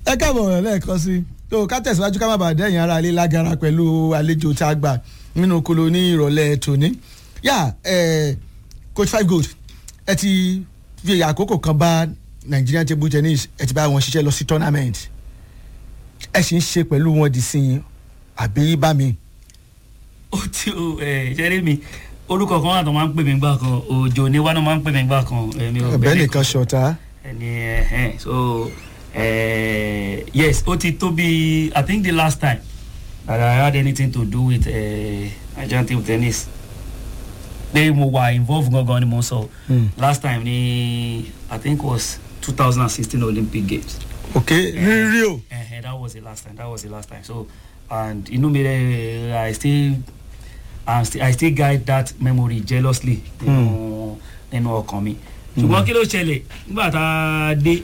ẹ káàbọ̀ lẹ́ẹ̀kan sí tó ká tẹ̀síwájú ká má bàa dẹ́yìn ara ilé lágara pẹ̀lú àlejò tá a gbà nínú kolo ní ìrọ̀lẹ́ tòní. yà ẹ coach five gold ẹ ti fi àkókò kan bá Nigerian table tennis ẹ ti bá wọn ṣiṣẹ́ lọ sí tournament ẹ sì ń ṣe pẹ̀lú wọn di sí i àbí bá mi. ó ti o ẹ ṣẹ́rí mi orúkọ kan wà tó máa ń pè mí gbà kan òjò ní wánú máa ń pè mí gbà kan èmi ò ọ̀bẹ nìkan ṣọ̀tá. ẹni ẹhẹn so uh, yes ó ti tó bí i think the last time that I had anything to do with uh, Nigerian table tennis pé mo wà involve gangan ni mo sọ Hmm. last time ni I think was two thousand and sixteen Olympic Games. ok ní rio. Uh, that was the last time that was the last time so and inú mi rẹ I still I still, I still guide that memory jealously nínú nínú ọkàn mi ṣùgbọ́n kí ló ṣẹlẹ̀ nígbà tá a dé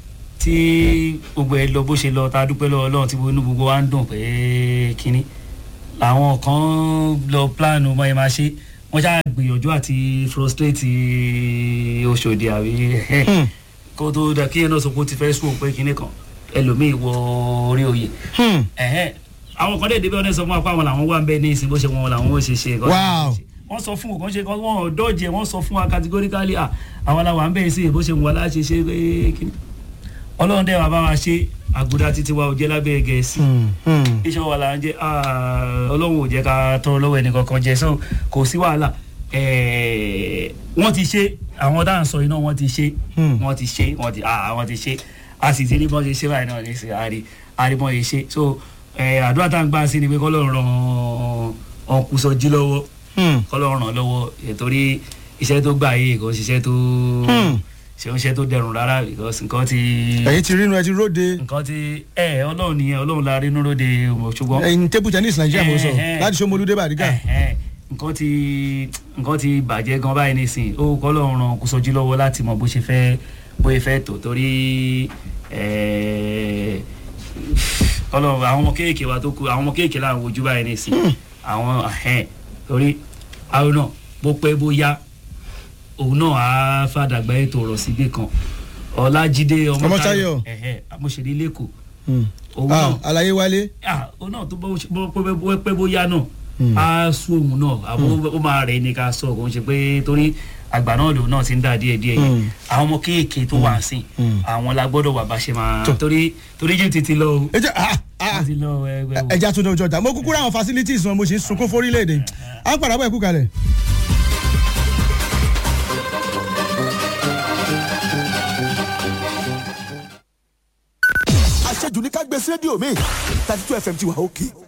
tí gbogbo ẹ lọ bó ṣe lọ tá a dúpẹ́ lọ́wọ́ Ọlọ́run tí inú gbogbo wa ń dùn pé kínní làwọn kan lọ plan ọmọ yẹn máa ṣe wọ́n ṣáà gbìyànjú àti frustrate Òṣòdì àbí Hmm. kó tó dà kí ẹ náà sọ pé ó ti fẹ́ sùn pé kínní kan ẹlòmíì wọ orí oyè Hmm. ẹ̀hẹ́n àwọn kan dẹ̀dẹ̀ bí wọ́n sọ fún wa pé àwọn làwọn wà ń bẹ ní ìsìn bó ṣe wọn làwọn ó ṣe ṣe nǹkan Wow. wọ́n sọ fún wọn ṣe kan wọ́n dọ́jẹ̀ wọ́n sọ fún wa categorically à àwọn làwọn à ń bẹ sí bó ṣe wọn láṣẹ ṣe pé kíni ọlọ́run dẹ̀ wà bá wa ṣe àgùdá títí wa ò jẹ́ lábẹ́ gẹ̀ẹ́sì Hmm. Hmm. iṣẹ́ wa là ń jẹ́ ah, ọlọ́run ò jẹ́ ká tọrọ lọ́wọ́ ẹnì kankan jẹ́ so kò sí wàhálà Eh, wọ́n ti ṣe àwọn dáhùn sọ iná wọ́n ti ṣe Hmm. wọ́n ti ṣe wọ́n ti ah wọ́n ti ṣe a sì ti rí bọ́n ṣe ṣe báyìí náà ní sí àárí àárí bọ́n ṣe ṣe so eh, àdúrà tá à ń gbà sí ni pé kọ́lọ́run ràn ọkùnṣọ́jí lọ́wọ́ Hmm. kọ́lọ́run ràn lọ́wọ́ eh, torí iṣẹ́ tó gbà yìí kò ṣiṣẹ́ tó Hmm. ṣe ń ṣe tó dẹrùn rárá because nǹkan ti ẹ̀yin ti rínú ẹ ti róde nǹkan ti ẹ ọlọ́run nìyẹn ọlọ́run la rí nínú lóde ṣùgbọ́n ẹ̀yin table tennis Nigeria mo sọ Eh, eh. láti Ṣómolú Bàdígà. Ẹ̀hẹ́n. nǹkan ti nǹkan ti bàjẹ́ gan báyìí nísìnyí ó kọ́ lọ́run ràn kó sọjí lọ́wọ́ láti mọ bó ṣe fẹ́ bó ṣe fẹ́ tó torí eh, ọlọ́run àwọn ọmọ kéèké wa tó kù àwọn ọmọ kéèké là ń wojú báyìí nísìnyí àwọn ẹ̀hẹ́n torí àwọn náà bó pẹ́ bó yá òun náà á fàdàgbà ètò ọ̀rọ̀ síbì kan ọlájídé Ọmọ́táyọ̀. ẹ̀hẹ́n amóṣèlú lẹ́kọ̀ọ́ Hmm. òun Ah, náà àlàyé wálé. ah òun náà tó bọ́ bọ́- bọ́ pẹ́ bóyá náà Hmm. á sún òun náà àbó ó máa rẹ̀ ní ká sọ kò ń ṣe pé torí àgbà náà lòun náà ti ń dà díẹ̀ díẹ̀ yẹn Hmm. àwọn ọmọ kéèké tó wà sí Hmm. àwọn la gbọ́dọ̀ wà bá ṣe máa Tó. torí torí jù títí lọ o ẹ jẹ́ ah ah wọ́n ti lọ ẹgbẹ́ o. ẹja tó ní ojú ọjà mo kúkúrú àwọn facilities wọn mo sì ń sunkún fórílẹ̀-èdè à ń padà bọ̀ ẹ̀kú kalẹ̀. àṣejù ní ká gbé sí rédíò mi thirty two fm ti wà òkè